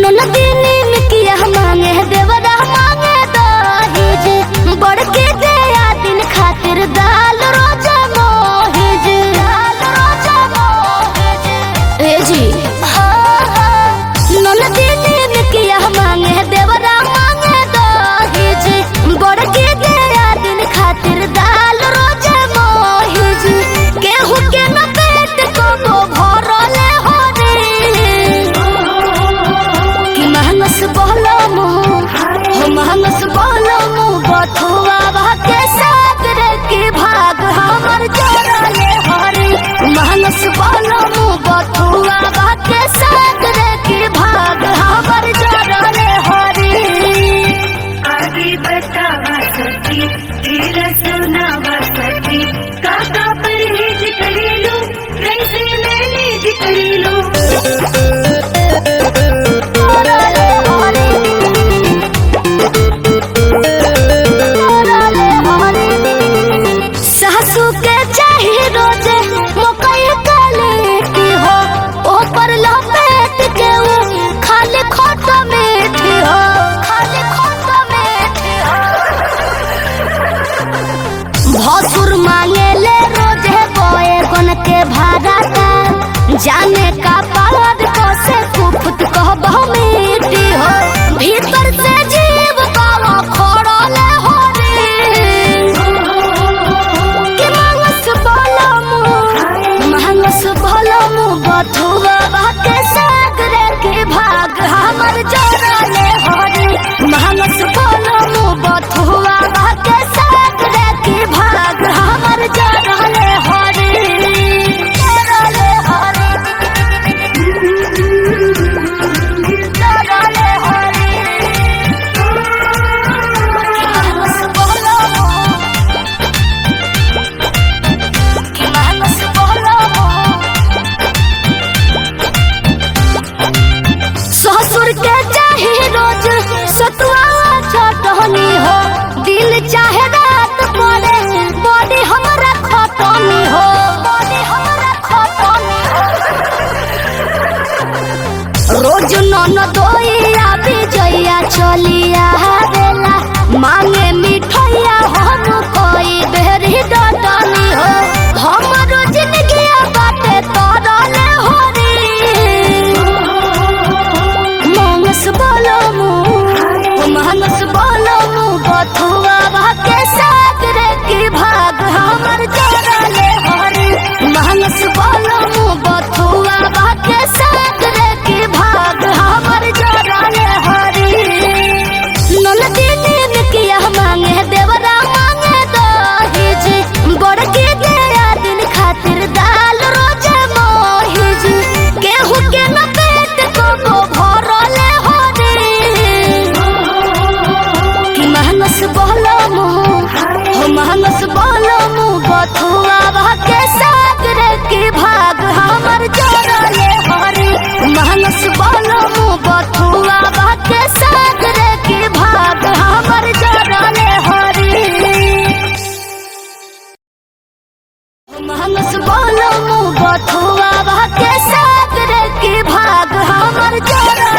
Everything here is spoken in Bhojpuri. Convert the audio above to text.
ननदिनी मिकिया मांगे देवरा मांगे दहेज बड़के दया दिन खातिर दाल रोजा मोहेज दाल रोजा मोहेज ए जी ननदिनी मिकिया मांगे देवरा मांगे दहेज बड़के दया दिन खातिर दाल रोजा मोहेज केहू के न पेट को भरले हो रे कि महनस बोलो मुँह हो महनस बोलो मुँह बथुआ भागे सागर के भाग हमर जोड़ले हरी महनस बोलो मुँह बथुआ भागे सागर के भाग हमर जोड़ले हरी आगे बतावा सखी तेरा सुनावा सखी काका परहेज करेलो कैसे मैनेज करेलो जोड़ले हरी जोड़ले हरी सासू के चाही रोजे मकई काले की हो ऊपर लपेट के उ खाली खोट मीठी हो खाली खोट मीठी हो भसुर मांगे ले रोजे बोए गन के भाड़ा का जाने का पालद को से कुफत कहबह मीठी हो भीतर से जीव कावा खोड़ले हो रे के मांगस बोलमु मांगस बोलमु बथुआ बाके सागरे के भाग हमर जोड़ले हरी मांगस बोलमु बथुआ बाके सागरे के भाग हमर जोड़ले हरी जोड़ले हरी जोड़ले हरी मांगस बोलमु कि मानस बोलमु ससुर के चाहे रोज सतुआ छटनी हो दिल चाहे रात पड़े बॉडी हमरा खटनी हो बॉडी हमरा खटनी हो रोज नन दोइया विजया चलिया बेला मांगे मिठैया हम कोई बेरी डटनी हो हमरो जिंदगी बाटे तरले हो रे मानस बोलमु मानस बोलमु बथुआ भागे सागर के भाग हमर जोड़ले हरी मानस बोलमु बथुआ भागे सागर के भाग हमर जोड़ले हरी ननदिनी मिकिया मांगे देवरा मांगे दहेज बड़के दया दिन खातिर दाल रोजे मोहिज केहू के न पेट को भरले हो रे कि मानस बोलमु हो मानस बोलमु बथुआ भागे सागर के भाग हमर जोड़ले हरी मानस बोलमु बथुआ भागे सागर के भाग हमर जोड़ले हरी मानस बोलमु बथुआ भागे सागर के भाग हमर जोड़ले